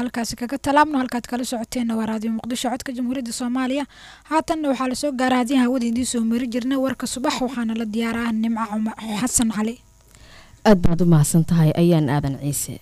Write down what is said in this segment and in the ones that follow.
halkaasi kaga talaabno halkaad kala socoteenna waa raadiyo muqdisho codka jamhuuriyadda soomaaliya haatanna waxaa lasoo gaaray haddii hawada idiin soo mari jirnay warka subax waxaana la diyaaraa nimco cumar xasan cali aad baad u mahadsan tahay ayaan aadan ciise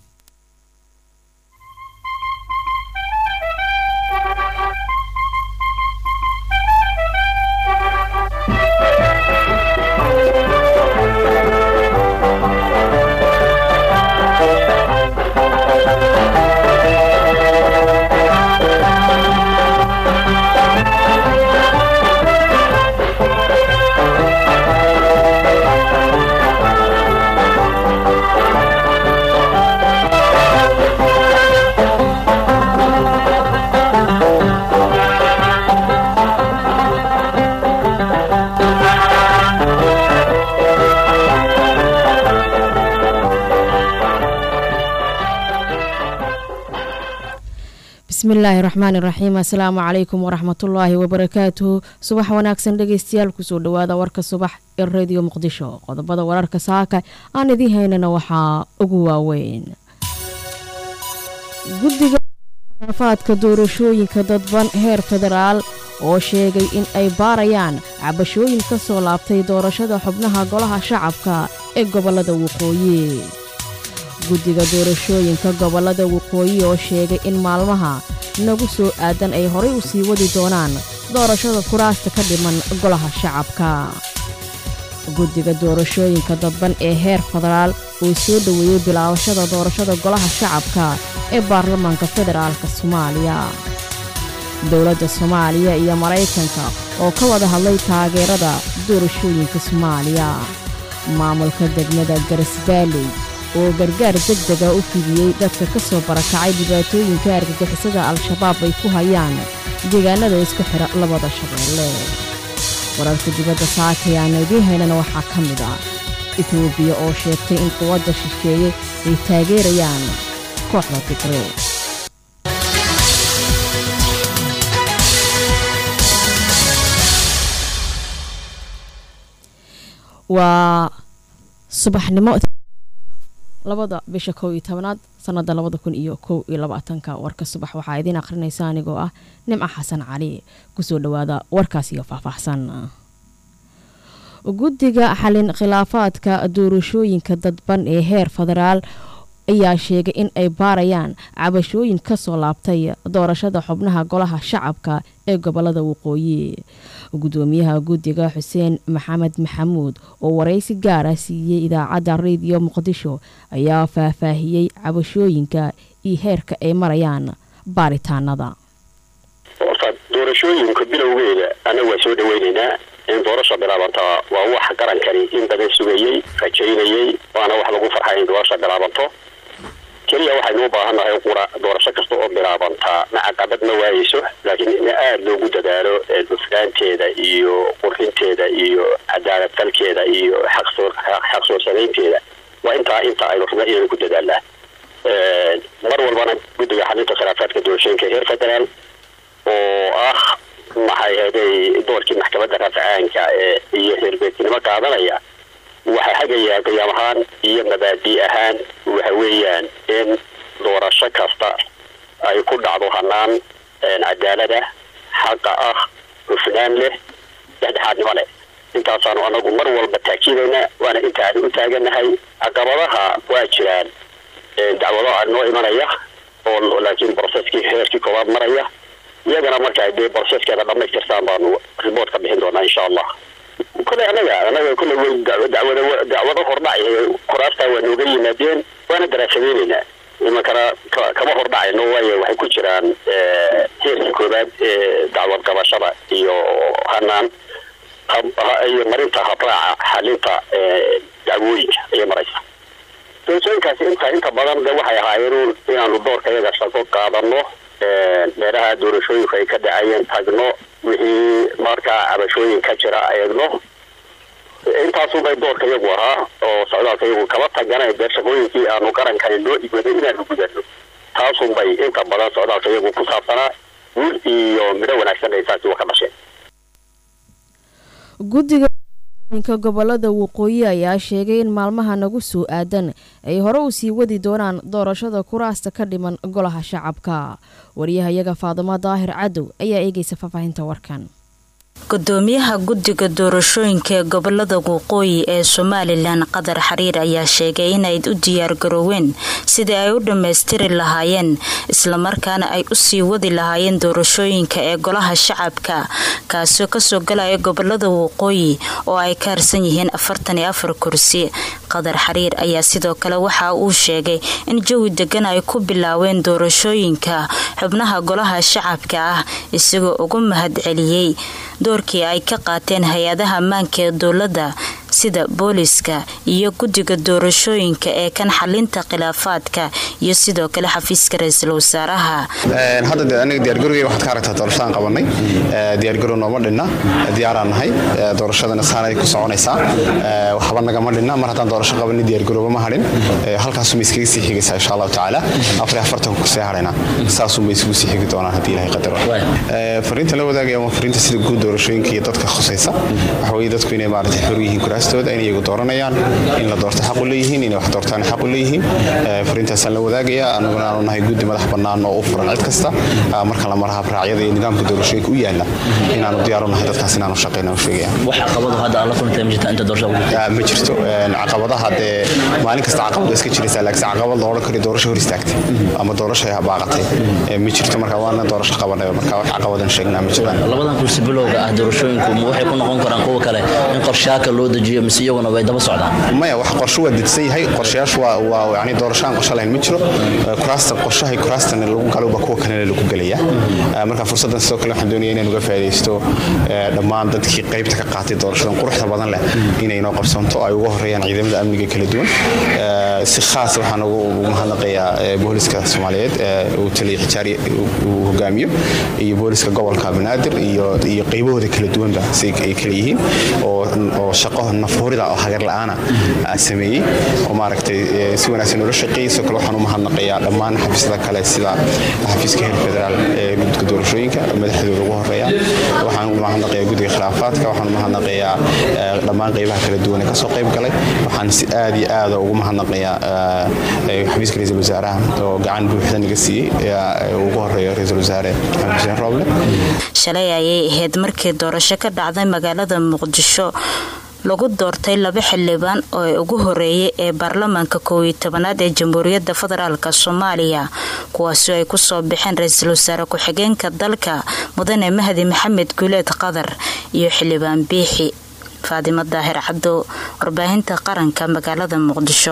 bismillaahi raxmaani raxiim assalaamu calaykum waraxmatullaahi wabarakaatuhu subax wanaagsan dhegeystayaal kusoo dhawaada warka subax ee radio muqdisho qodobada wararka saaka aan idiin haynana waxaa ugu waaweyn guddiga khilaafaadka doorashooyinka dadban heer federaal oo sheegay in ay baarayaan cabashooyin ka soo laabtay doorashada xubnaha golaha shacabka ee gobollada waqooyi guddiga doorashooyinka gobollada waqooyi oo sheegay in maalmaha nagu soo aadan ay horay u sii wadi doonaan doorashada kuraasta ka dhiman golaha shacabka guddiga doorashooyinka dadban ee heer federaal oo soo dhoweeyey bilaabashada doorashada golaha shacabka ee baarlamaanka federaalka soomaaliya dowladda soomaaliya iyo maraykanka oo ka wada hadlay taageerada doorashooyinka soomaaliya maamulka degmada garisbaaley oo gargaar deg dega u fidiyey dadka ka soo barakacay dhibaatooyinka argagixisada al-shabaab ay ku hayaan deegaanada isku xidha labada shabeelle wararka dibadda saakay aana idiin haynana waxaa ka mid ah etoobiya oo sheegtay in quwadda shisheeye ay taageerayaan kooxda tigre waa subaxnimo labada bisha kow iyo tobanaad sanada labada kun iyo kow iyo labaatanka warka subax waxaa idiin akhrinaysa anigoo ah nimco xasan cali kusoo dhawaada warkaas iyo faahfaahsan guddiga xalin khilaafaadka doorashooyinka dadban ee heer federaal ayaa sheegay in ay baarayaan cabashooyin ka soo laabtay doorashada xubnaha golaha shacabka ee gobolada waqooyi gudoomiyaha guddiga xuseen maxamed maxamuud oo waraysi gaara siiyey idaacadda rediyo muqdisho ayaa faahfaahiyey cabashooyinka iyo heerka ay marayaan baaritaanada horta doorashooyinka bilowgeeda annaga waa soo dhaweynaynaa in doorasha bilaabanto waa wax qarankani in badan sugayey rajaynayey waana wax lagu farxay in doorasha bilaabanto keliya waxaynu u baahannahay qura doorasho kasta oo bilaabantaa macaqabad ma waayeyso laakiin in aada loogu dadaalo hufnaanteeda iyo qurxinteeda iyo cadaalad falkeeda iyo xaq soo samaynteeda waa intaa inta aynu rabna inaynu ku dadaalnaa mar walbana guddiga xalinta khilaafaadka doorashooyinka heer federaal oo ah maxay ahaday doorkii maxkamadda rafcaanka ee iyo heerbeednimo qaadanaya waxay hagayaa qiyaam ahaan iyo mabaadi ahaan waxa weeyaan in doorasho kasta ay ku dhacdo hanaan cadaalada xaqa ah hufnaan leh dhexdhexaadnimo leh intaasaanu anagu mar walba taakiidayna waana intaanu u taaganahay caqabadaha waa jiraan dacwadaha noo imanaya oo laakiin broseskii heerkii koobaad maraya iyagana marka dee broseskeeda dhamaystirtaan baanu report ka bixin doonaa insha allah kole anaga anaga kole way dacwada dacwado hordhacay kuraastaa waa nooga yimaadeen waana daraasadeyneynaa imankana kama hordhacayno waayo waxay ku jiraan heerkii koobaad ee dacwad qabashada iyo hanaan iyo marinta habraaca xalinta dacwooyinka ayay maraysa doorashooyinkaasi inta inta badan de waxay ahaayeen inaanu doorka iyaga shaqo qaadano meelaha doorashooyinku ay ka dhacayeen tagno wixii markaa cabashooyin ka jira eegno intaasubay doorka iyagu ahaa oo socdaalka iyagu kaba tagana dee shaqooyinkii aanu qarankani loo igwaday inaanu gudano taasunbay inta badan socdaalka iyagu ku saabsanaa wiil iyo midho wanaagsan ay saasi wa ka dhasheen guddiga inka gobolada waqooyi ayaa sheegay in maalmaha nagu soo aadan ay hore u sii wadi doonaan doorashada kuraasta ka dhiman golaha shacabka waryahayaga faadimo daahir cadow ayaa eegaysa faahfaahinta warkan gudoomiyaha guddiga doorashooyinka ee gobolada waqooyi ee somalilan qadar xariir ayaa sheegay inay u diyaargarooween sidii ay u dhammaystiri lahaayeen islamarkaana ay usii wadi lahaayeen doorashooyinka ee golaha shacabka kaasoo kasoo galaya gobolada waqooyi oo ay ka harsan yihiin afartan iyo afar kursi qadar xariir ayaa sidoo kale waxa uu sheegay in jawi degan ay ku bilaaween doorashooyinka xubnaha golaha shacabka ah isagoo ugu mahadceliyey doorkii ay ka qaateen hay-adaha ammaanka ee dowladda sida booliska iyo guddiga doorashooyinka ee kan xalinta khilaafaadka iyo sidoo kale xafiiska ra-iisul wasaaraha hadda de aniga diyaargarowgey waxaad ka aragtaa doorashadaan qabanay diyaargarow nooma dhinna diyaaraan nahay doorashadana saanay ku soconaysaa waxba nagama dhinna mar haddaan doorasho qabanay diyaargarowba ma hadhin halkaasuma iskaga sii xigaysaa insha allahu tacaala afar afartan kusii hadhaynaa saasuma isugu sii xigi doonaan haddii ilahay qadaro fariinta la wadaagaya waa fariinta sida guud doorashooyinka iyo dadka khusaysa waxa weeye dadku inay maaragtay xor yihiin kuraastooda in iyagu dooranayaan in la doorto xaq u leeyihiin inay wax doortaan xaq u leeyihiin fariintaasaan la wadaagaya anaguna aanu nahay guddi madax bannaan oo u furan cid kasta marka la maraha raacyada iyo nidaamka doorashooyinka u yaala inaanu diyaar u nahay dadkaas inaanu shaqayna u sheegaya wax caqabado hadda aan la kulantay ma jirta inta doorashada ma jirto caqabadaha dee maalin kasta caqabad iska jiraysaa laakiin caqabad la odhan karo doorasho hor istaagtay ama doorasho ay baaqatay ma jirto marka waana doorasho qabanay marka wax caqabadan sheegnaa ma jiraan labadan kursi bilowga ah doorashooyinku ma waxay ku noqon karaan kuwa kale in qorshaaka loo dejiyo mise iyaguna way daba socdaan maya wax qorsho waa degsan yahay qorshayaashu waa waa yani doorashaan qorsho lahayn ma jiro kuraasta qorshahay kuraastana lagu galowba kuwa kalena lagu gelaya marka fursaddan sidoo kale waxaan doonaya inaan uga faa'iidaysto dhammaan dadkii qaybta ka qaatay doorashadan quruxda badan leh inay noo qabsanto ay uga horeeyaan ciidamada amniga kala duwan si khaas waxaan ugu mahadnaqayaa booliska soomaaliyeed uu taliya xijaari uu hogaamiyo iyo booliska gobolka banaadir iyo iyo qaybahooda kala duwanba si ay kala yihiin oo oo shaqo nafhurida oo hagar la'aana sameeyey oo maaragtay si wanaagsan ula shaqeeyey sidoo kale waxaan u mahadnaqayaa dhammaan xafiisyada kale sida xafiiska heer federaal ee guddiga doorashooyinka madaxdooda ugu horeeya waxaan u mahadnaqayaa guddiga khilaafaadka waxaan u mahadnaqayaa dhammaan qaybaha kala duwan ee kasoo qayb galay waxaan si aad iyo aada ugu mahadnaqayaa xafiiska ra-iisul wasaaraha oo gacan buuxda naga siiyey ugu horeeyo ra-iisul wasaare maxamed xuseen rooble shalay ayay ahayd markii doorasho ka dhacday magaalada muqdisho lagu doortay laba xildhibaan oo ugu horeeyay ee baarlamaanka koow iyo tobanaad ee jamhuuriyadda federaalk soomaaliya kuwaasoo ay kusoo baxeen ra-iisul wasaare ku-xigeenka dalka mudane mahdi maxamed guuleed qadar iyo xildhibaan biixi faadimo daahir cabdo warbaahinta qaranka magaalada muqdisho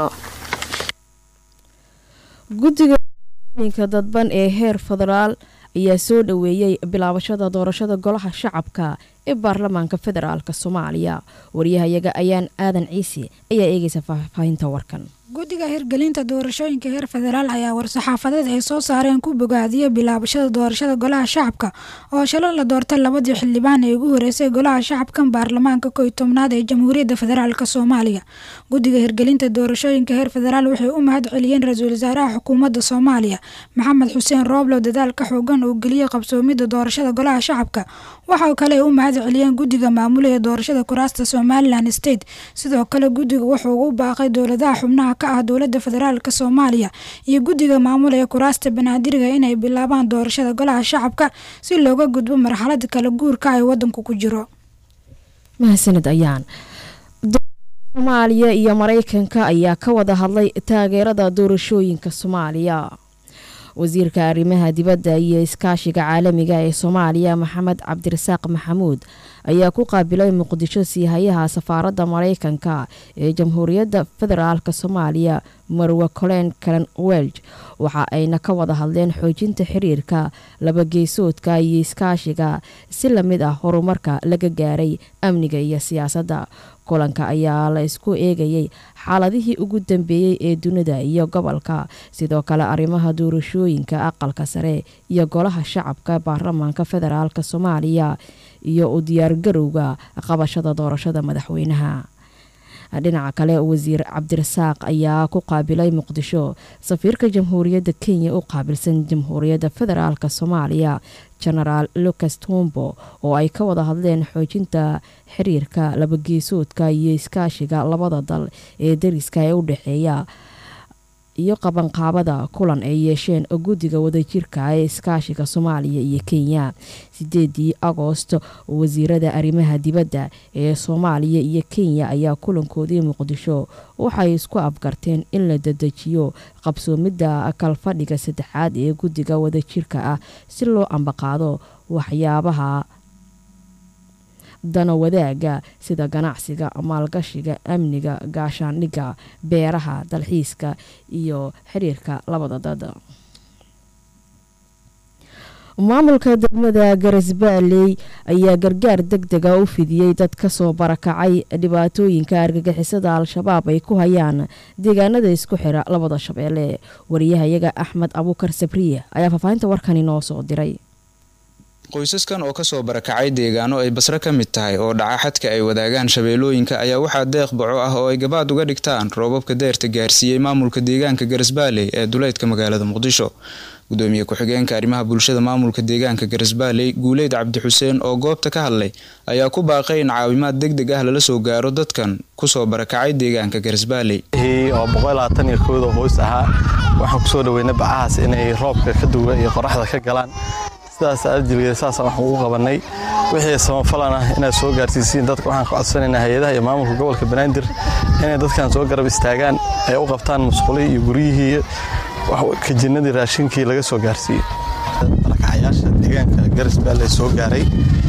guddiga ka dadban ee heer federaal ayaa soo dhoweeyey bilaabashada doorashada golaha shacabka ee baarlamaanka federaalk soomaaliya waryahayaga ayaan aadan ciise ayaa eegaysa faahfaahinta warkan guddiga hirgelinta doorashooyinka heer federaal ayaa war-saxaafadeed ay soo saareen ku bogaadiyey bilaabashada doorashada golaha shacabka oo shalay la doortay labadii xildhibaan ee ugu horeysay golaha shacabkan baarlamaanka kow iyo tobnaad ee jamhuuriyadda federaalk soomaaliya guddiga hirgelinta doorashooyinka heer federaal waxay u mahad celiyeen ra-iisul wasaaraha xukuumadda soomaaliya maxamed xuseen rooblow dadaalka xoogan uu geliyey qabsoomidda doorashada golaha shacabka waxaa kale ay u mahad celiyeen guddiga maamula ee doorashada kuraasta somalilan state sidoo kale guddiga wuxuu ugu baaqay dowladaha xubnaha ka ah dowlada federaalk soomaaliya iyo guddiga maamula ee kuraasta banaadiriga inay bilaabaan doorashada golaha shacabka si looga gudbo marxalada kala guurka ay wadanku ku jiro mahadsanid ayaan soomaaliya iyo maraykanka ayaa ka wada hadlay taageerada doorashooyinka soomaaliya wasiirka arrimaha dibadda iyo iskaashiga caalamiga ee soomaaliya maxamed cabdirasaaq maxamuud ayaa ku qaabilay muqdisho siihayaha safaaradda maraykanka ee jamhuuriyadda federaalk soomaaliya marwe colen calen welj waxa ayna ka wada hadleen xoojinta xiriirka labageesoodka iyo iskaashiga si lamid ah horumarka laga gaaray amniga iyo siyaasadda kulanka ayaa la isku eegayay xaaladihii ugu dambeeyey ee dunida iyo gobolka sidoo kale arrimaha doorashooyinka aqalka sare iyo golaha shacabka baarlamaanka federaalk soomaaliya iyo u diyaargarowga qabashada doorashada madaxweynaha dhinaca kale wasiir cabdirasaaq ayaa ku qaabilay muqdisho safiirka jamhuuriyadda kenya u qaabilsan jamhuuriyadda federaalk soomaaliya genaraal lucas tombo oo ay ka wada hadleen xoojinta xiriirka labageesoodka iyo iskaashiga labada dal ee dariska ee u dhexeeya iyo qabanqaabada kulan ay yeesheen guddiga wadajirka ee iskaashiga soomaaliya iyo kenya sideedii agoost wasiirada arrimaha dibadda ee soomaaliya iyo kenya ayaa kulankoodii muqdisho waxay isku afgarteen in la dedejiyo qabsoomidda kalfadhiga saddexaad ee guddiga wadajirka ah si loo ambaqaado waxyaabaha dana wadaaga sida ganacsiga maalgashiga amniga gaashaandhigga beeraha dalxiiska iyo xiriirka labada dad maamulka degmada garasbaaley ayaa gargaar deg dega u fidiyey dad kasoo barakacay dhibaatooyinka argagixisada al-shabaab ay ku hayaan deegaanada isku xira labada shabeelle wariyahayaga axmed abuukar sabriye ayaa faahfaahinta warkani noo soo diray qoysaskan oo kasoo barakacay deegaano ay basre ka mid tahay oo dhaca xadka ay wadaagaan shabeellooyinka ayaa waxaa deeq baco ah oo ay gabaad uga dhigtaan roobabka deerta gaarsiiyey maamulka deegaanka garasbaaley ee duleydka magaalada muqdisho gudoomiye ku-xigeenka arrimaha bulshada maamulka deegaanka garasbaaley guuleyd cabdi xuseen oo goobta ka hadlay ayaa ku baaqay in caawimaad deg deg ah lala soo gaaro dadkan kusoo barakacay deegaanka garasbaaley oo boqolabaataniyo kooda hoos ahaa waxaan kusoo dhaweynay bacahaas inay roobka ka duwa iyo qoraxda ka galaan sidaas ajilgeeda saasaan waxaan ugu qabanay wixii samafalan ah inaad soo gaarsiisiin dadka waxaan ka codsanaynaa hay-adaha iyo maamulka gobolka banaadir inay dadkan soo garab istaagaan ay u qabtaan musqulihii iyo guryihii kajinnadii raashinkii laga soo gaarsiiyey barakacayaasha deegaanka garisbaale soo gaaray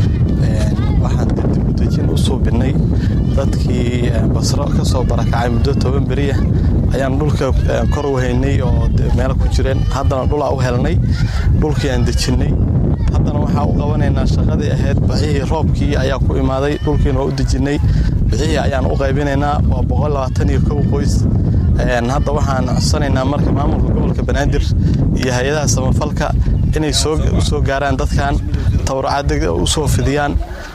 waxaan kadib udejin u suubinay dadkii basro ka soo barakacay muddo toban beriya ayaan dhulka kor u haynay oo meelo ku jireen haddana dhulaa u helnay dhulkii aan dejinnay haddana waxaa u qabanaynaa shaqadii ahayd bacihii roobkii ayaa ku imaaday dhulkiina waa u dejinnay bicihii ayaan u qaybinaynaa waa boqollabaataniyo kow qoys hadda waxaan codsanaynaa marka maamulka gobolka banaadir iyo hay-adaha samafalka inay soo gaaraan dadkan tawracadega u soo fidiyaan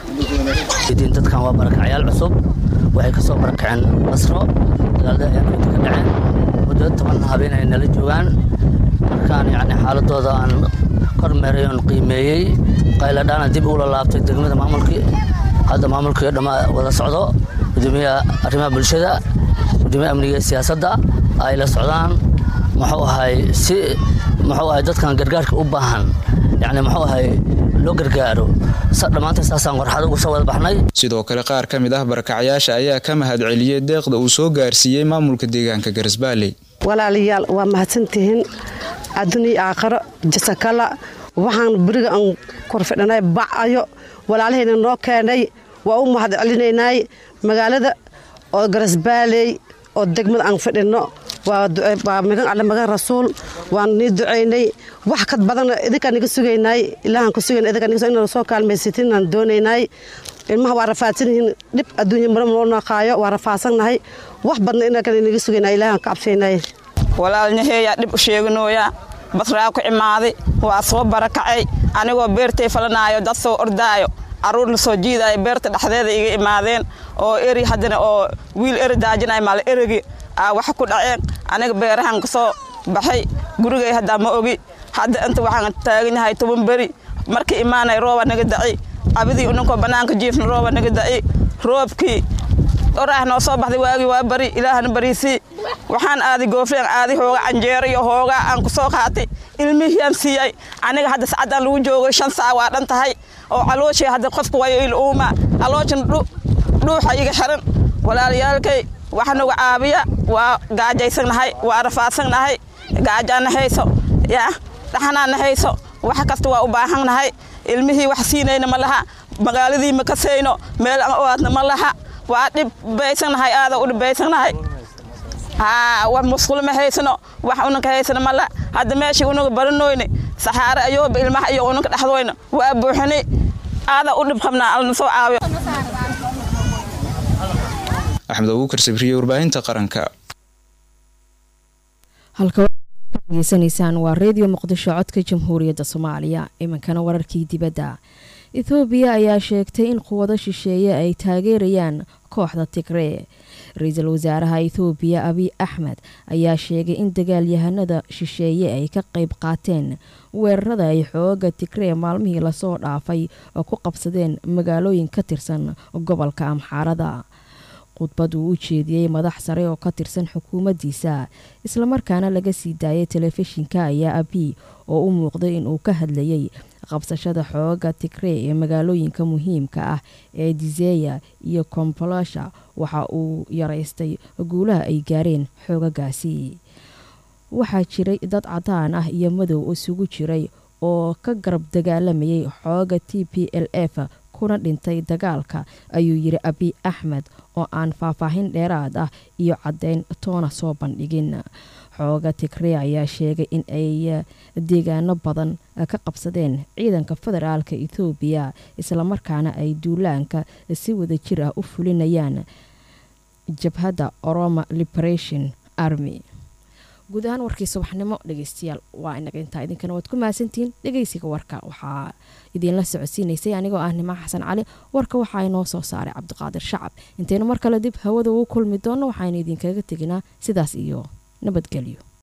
dadkan waa barakacyaal cusub waxay ka soo barakaceen basro dagaalada ayaanta ka dhaceen muddo toban habeen ay nala joogaan markaan yani xaaladooda aan kormeeray oon qiimeeyey qayladhaana dib ula laabtay degmada maamulkii hadda maamulkii dhamma wada socdo gudoomiyaha arrimaha bulshada gudoomiyaha amniga iyo siyaasadda ay la socdaan muxuu ahay si muxuu ahay dadkan gargaarka u baahan yani muxuu ahay loo gargaaro dhammaanta saasaan warxad ugu soo wada baxnay sidoo kale qaar ka mid ah barakacyaasha ayaa ka mahad celiyey deeqda uu soo gaarsiiyey maamulka deegaanka garasbaaley walaalayaal waa mahadsantihiin adduuniya aakharo jasakala waxaan beriga aan korfidhanay bacayo walaalahayna noo keenay waa u mahad celinaynay magaalada oo garasbaaley oo degmada aan fidhinno waa magan alle magan rasuul waan nii ducaynay wax kad badanna idinkaan niga sugaynay ilaahaan ku sugayn idinkaan niga inaan soo kaalmaysatin aan doonaynay ilmaha waa rafaadsan yihiin dhib adduunya mara noo naqaayo waa rafaadsannahay wax badna inaan niga sugaynay ilaahaan ka cabsaynay walaalnaheeyaa dhib u sheeganooya basraa ku imaaday waa soo barakacay anigoo beertay falanaayo dad soo ordaayo caruurna soo jiidaayo beerta dhexdeeda iga imaadeen oo eri haddana oo wiil eri daajinayo maal erigi aa wax ku dhaceen aniga beerahan ka soo baxay gurigay haddaa ma ogi hadda inta waxaan taagan yahay toban beri markii imaanay rooba naga daci cabidii uninkoo bannaanka jiifna rooba naga daci roobkii oraah noo soo baxday waagii waa bari ilaahna bariisii waxaan aaday goofleen aaday hooga canjeero iyo hoogaa aan ku soo qaatay ilmihiyaan siiyey aniga hadda sacaddaan lagu joogay shan saa waa dhan tahay oo calooshii hadda qofka wayo il uuma calooshan dhuuxa iga xiran walaalayaalkay wax nagu caabiya waa gaajaysannahay waa rafaadsannahay gaajaana hayso yaa dhaxanaana hayso wax kasta waa u baahannahay ilmihii wax siinayna ma laha magaaladii ma kasayno meel aan oaadna ma laha waa dhibbaysannahay aada u dhibbaysannahay haa wax musqul ma haysano wax unanka haysano ma laha hadda meeshii unaga baranoyne saxaare ayooba ilmaha iyo unanka dhexdoyna waa buuxini aada u dhib qabnaa alna soo caawiyo axmed abuukar sabriye warbaahinta qaranka halka degeysanaysaan waa reediyo muqdisho codka jamhuuriyadda soomaaliya iminkana wararkii dibadda ethoobiya ayaa sheegtay in quwado shisheeye ay taageerayaan kooxda tigree ra-iisul wasaaraha ethoobiya abiy axmed ayaa sheegay in dagaalyahanada shisheeye ay ka qayb qaateen weerarada ay xooga tigree maalmihii lasoo dhaafay oo ku qabsadeen magaalooyin ka tirsan gobolka amxaarada khudbad uu u jeediyey madax sare oo ka tirsan xukuumaddiisa islamarkaana laga sii daayay telefishinka ayaa abiy oo u muuqday inuu ka hadlayay qabsashada xooga tigree ee magaalooyinka muhiimka ah ee dizeya iyo kombolosha waxa uu yaraystay guulaha ay gaareen xoogagaasi waxaa jiray dad cadaan ah iyo madow isugu jiray oo ka garab dagaalamayay xooga t p l f kuna dhintay dagaalka ayuu yiri abiy axmed oo aan faahfaahin dheeraad ah iyo caddeyn toona soo bandhigin xooga tigree ayaa sheegay in ay deegaano badan ka qabsadeen ciidanka federaalka ethoobiya islamarkaana ay duulaanka si wada jir ah u fulinayaan jabhadda oroma liberation army guud ahaan warkii subaxnimo dhegeystayaal waa inaga intaa idinkana waad ku mahadsantihiin dhegeysiga warka waxaa idiinla socodsiinaysay anigoo ah nimaa xasan cali warka waxaa inoo soo saaray cabdiqaadir shacab intaynu mar kale dib hawada ugu kulmi doonno waxaynu idinkaga teginaa sidaas iyo nabadgelyo